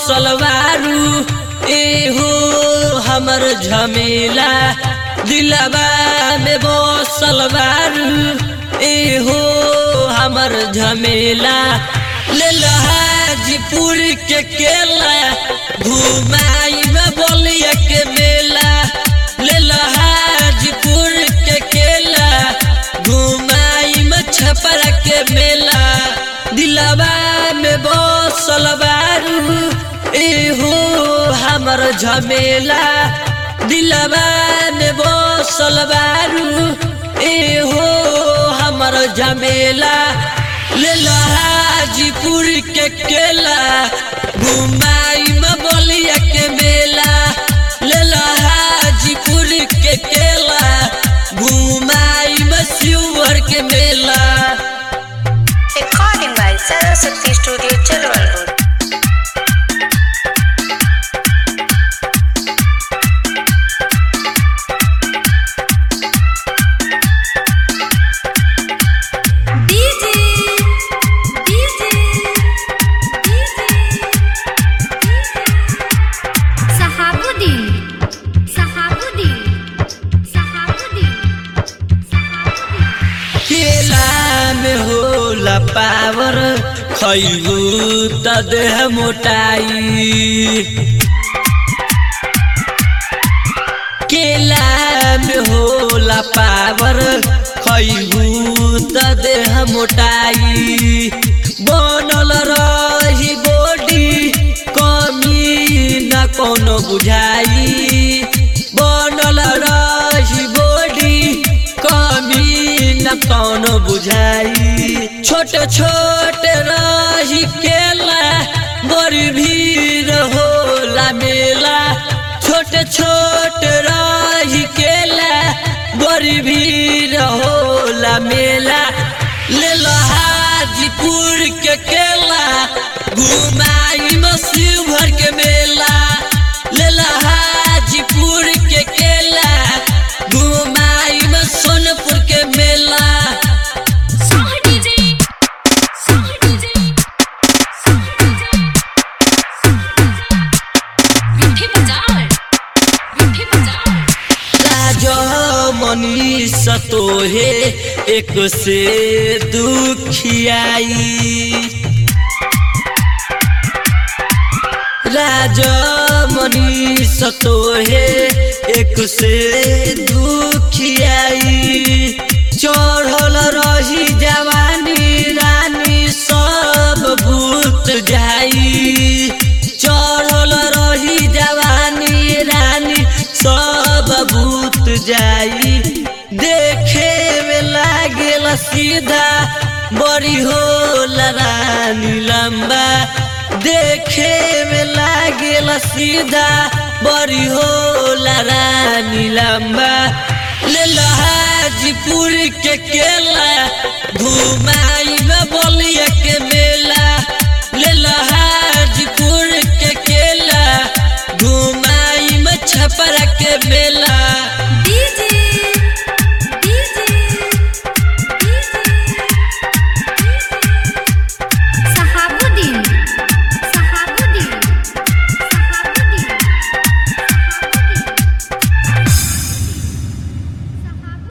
बसलवारू एहो हमर झमेला दिलवा में बसलवारू एहो हमर झमेला ले हाजीपुर के केला घुमाई में बोलिया के मेला ले हाजीपुर के केला घुमाई में छपरा के मेला दिलवा में बसल बारू एहो हमर झमेला दिलवा में बसल बारू एहो हमर झमेला ले हाजीपुर के केला घुमाई में बोलिया के मेला ले हाजीपुर के केला घुमाई में शिवर के मेला Recording by Saraswati Studio, General Road. DJ DJ Sahabuddin Sahabuddin Sahabuddin Sahabuddin केला में होला पावर खैबू त देह मोटाई केला में होला पावर खैबू त देह मोटाई बनल रही बॉडी कमी न कोनो बुझाई बनल रही बॉडी कमी न कौनो बुझाई छोट छोट रही केला बड़ी भीड़ होला मेला छोट छोट रही केला बड़ी भीड़ होला मेला ले लो हाजीपुर के केला घुमाई मसीह भर के मेला ले लो हाजीपुर के केला घुमाई में सोनपुर के मेला Sah DJ Sah DJ Sah DJ Vithi Bazaar Vithi Bazaar राजा मनीष तोहे एक से दुखियाई राजा मनीष तोहे एक से दुखियाई चढ़ल रही जवानी रानी सब भूत जाई चढ़ल रही जवानी रानी सब भूत जाई देखे में लागेला सीधा बड़ी होला रानी लंबा देखे में लागेला सीधा बड़ी होला रानी लंबा ले हाजीपुर के केला घुमाई